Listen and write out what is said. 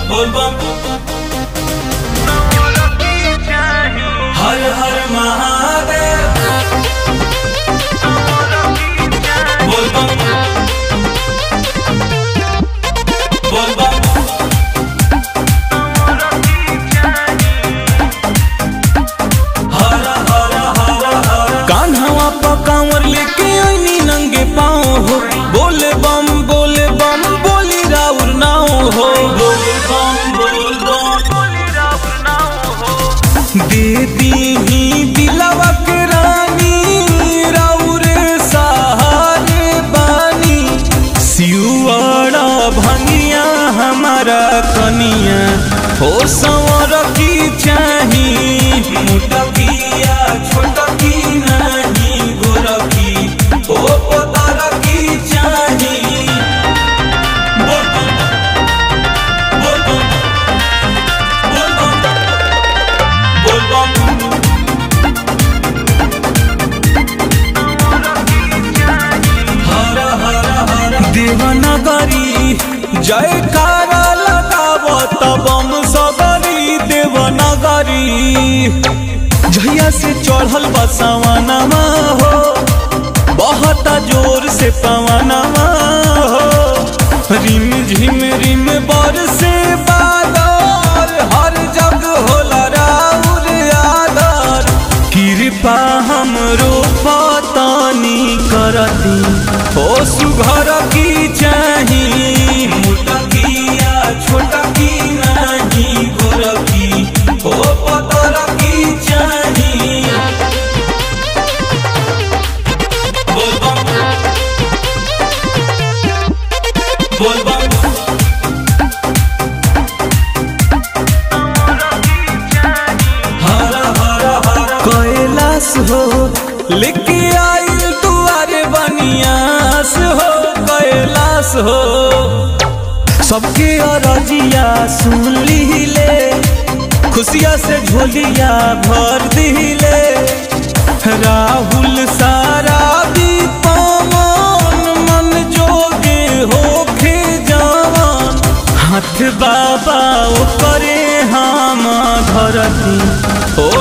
बोलबम हर हर महादेव बोलबम बोलबम हर हर हर हर कान्हवा पर कांवर लेके आईनी नंगे पाँव हो बोले बम बोले बम बोली राउर नाव हो बोलबम बोलबम दे दी दिलवा के रानी राउर सहारे बानी सियुआड़ा भंगिया हमारा कनिया हो संवर की चाही मुटकिया छोटकी नहीं गोरकी ओ पतरकी चाही बोलबम बोलबम बोलबम बोलबम हर हर हर देवनगरी जयकारा लगाव तबम सगरी देवनगरी झैया से चढ़ल बसवनमा हो बहुत जोर से पवनमा हो रिम झिम रिम बर से बादल हर जग होला राउर आदर कृपा हमरो पतानी करती हो सुघर की चाही मुटकिया छोटकी नहीं गोरकी ओ पतरकी चाही बोलबम बोलबम हर हर हर कैलाश हो लेके आइल दुआरे बनियास हो कैलाश हो सबके अरजिया सुन लीले खुशिया से झोलिया भर दिले राहुल सारा दीपमन मन जोगे होखे जवान हाथ बाबा ओ करे हम धरती ओ